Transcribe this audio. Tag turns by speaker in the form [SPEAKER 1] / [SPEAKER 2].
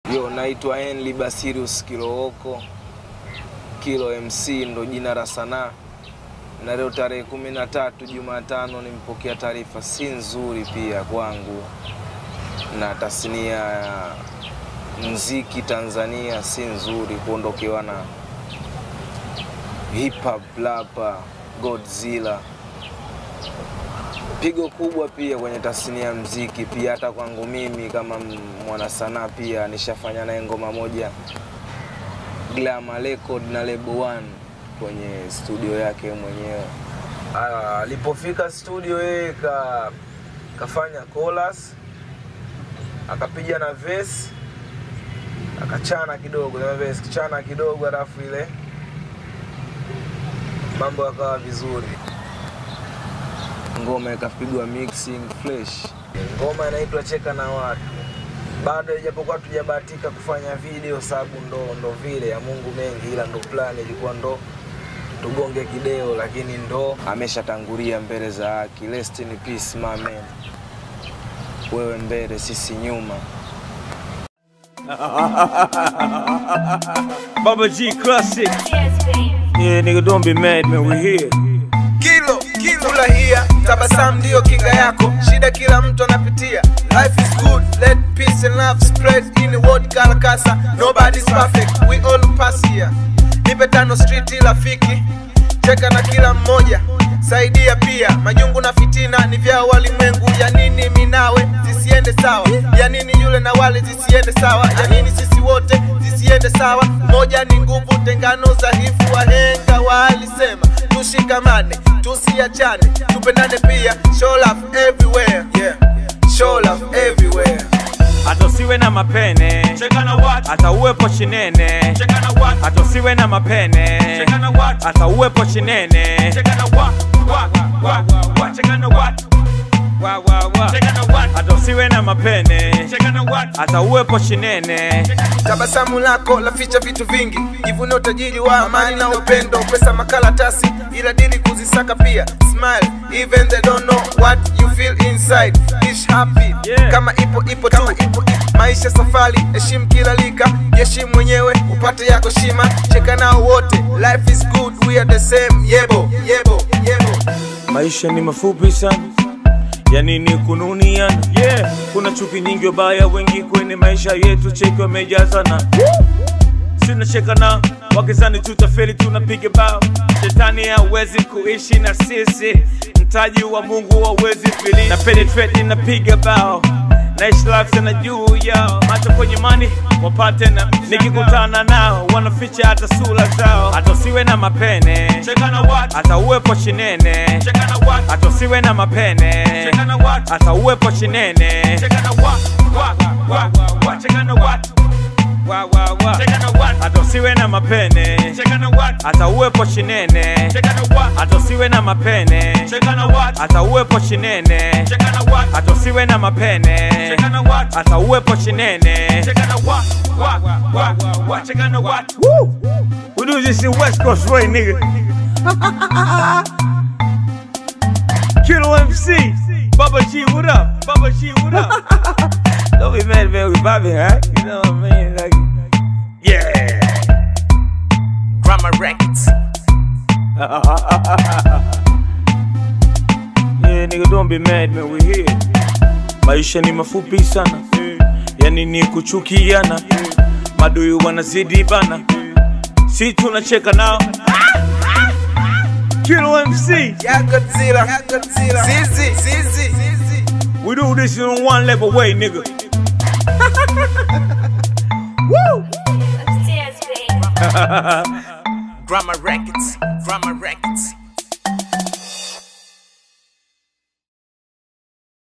[SPEAKER 1] Yo, naitwa Henry Basirius Kilooko. Kilo MC ndo jina la sanaa, na leo tarehe kumi na tatu Jumatano nimpokea taarifa si nzuri pia kwangu na tasnia ya mziki Tanzania, si nzuri kuondokewa na hip hop rapa Godzilla. Pigo kubwa pia kwenye tasnia ya mziki pia, hata kwangu mimi kama mwanasanaa pia nishafanya naye ngoma moja Glamour Record na Label One kwenye studio yake mwenyewe. Ah, Alipofika studio yeye ka, kafanya chorus akapiga na verse akachana kidogo na verse kichana kidogo, alafu ile mambo yakawa vizuri, ngoma ikapigwa mixing fresh. Ngoma inaitwa Cheka na Watu bado ijapokuwa tujabahatika kufanya video sababu ndo, ndo vile ya Mungu mengi, ila ndo plan ilikuwa ndo tugonge kideo, lakini ndo ameshatangulia mbele za haki. Rest in peace my man, wewe mbele sisi nyuma.
[SPEAKER 2] Baba G Classic. Yeah, nigga, don't be mad, man. We here.
[SPEAKER 3] Kilo, kilo furahia, tabasamu ndio kinga yako, shida kila mtu anapitia. Life is good, let peace and love spread in the world karakasa. Nobody's perfect, we all pass here. Nipe tano street rafiki, cheka na kila mmoja, saidia pia. Majungu na fitina ni vya walimwengu, ya nini minawe zisiende sawa? Ya nini yule na wale zisiende sawa? Ya nini sisi wote zisiende sawa? Moja ni nguvu, tengano dhaifu, wahenga walisema tushikamane, tusiachane, tupendane pia. Show love everywhere, yeah. Show love everywhere.
[SPEAKER 2] Hata usiwe na mapene.
[SPEAKER 4] Cheka na watu,
[SPEAKER 2] Hata uwepo chinene.
[SPEAKER 4] cheka na watu,
[SPEAKER 2] Hata usiwe na mapene.
[SPEAKER 4] cheka na watu,
[SPEAKER 2] Hata uwepo chinene.
[SPEAKER 4] cheka na watu, wa, wa, wa, cheka na watu,
[SPEAKER 2] Wa, wa, wa.
[SPEAKER 4] cheka na watu,
[SPEAKER 2] Hata usiwe na mapene.
[SPEAKER 4] cheka na watu,
[SPEAKER 2] Hata uwepo chinene.
[SPEAKER 3] Tabasamu lako laficha vitu vingi, jivune utajiri wa amani na upendo, pesa makaratasi, ila dili kuzisaka pia. Smile even they don't know what you feel inside. Ish happy
[SPEAKER 2] Yeah.
[SPEAKER 3] kama ipo ipo tu, maisha safari, heshimu kila lika, jiheshimu mwenyewe upate yako shima, cheka nao wote, life is good, we are the same. Yebo yebo yebo.
[SPEAKER 2] Maisha ni mafupi sana, ya nini kununiana? Yeah, kuna chuki nyingi wabaya wengi kwenye maisha yetu, cheki wamejazana. Tunacheka na wakizani tutafeli, tunapiga bao. Shetani hawezi kuishi na sisi, mtaji wa Mungu hawezi fili. Na penetrate napiga bao naishi life sana juu yao, macho kwenye mani wapate na nikikutana nao wanaficha hata sura zao. Hata usiwe na mapene,
[SPEAKER 4] cheka na watu,
[SPEAKER 2] hata uwepo chinene,
[SPEAKER 4] cheka na watu,
[SPEAKER 2] hata usiwe na mapene,
[SPEAKER 4] cheka na watu,
[SPEAKER 2] hata uwepo chinene.
[SPEAKER 4] cheka na watu, wa, wa, wa, cheka na watu,
[SPEAKER 2] Wa, wa, wa.
[SPEAKER 4] cheka na watu,
[SPEAKER 2] Hata usiwe na mapene,
[SPEAKER 4] cheka na watu,
[SPEAKER 2] hata uwepo chinene,
[SPEAKER 4] cheka na watu,
[SPEAKER 2] hata usiwe na mapene,
[SPEAKER 4] cheka na watu,
[SPEAKER 2] hata uwepo chinene,
[SPEAKER 4] cheka na watu,
[SPEAKER 2] hata usiwe na mapene,
[SPEAKER 4] cheka na watu,
[SPEAKER 2] hata uwepo chinene.
[SPEAKER 4] cheka na watu, wa, wa, wa, cheka na watu.
[SPEAKER 2] Woo! We do this in West Coast way, nigga. Kilo MC, Baba G, what up? Baba G, what up? Don't be mad, man. We vibing, right? You know what I mean? Like, yeah.
[SPEAKER 3] Drama Records.
[SPEAKER 2] Yeah, nigga, don't be mad, man. We here. Maisha ni mafupi sana, yani ni kuchukiana, madui wanazidi bana, si tunacheka nao. Kilo MC,
[SPEAKER 3] Yeah, Godzilla. Yeah, Godzilla. Zizi, Zizi, Zizi.
[SPEAKER 2] we do this in one level way, nigga. Woo!
[SPEAKER 5] Upstairs, baby.
[SPEAKER 3] Drama Records. Drama Records.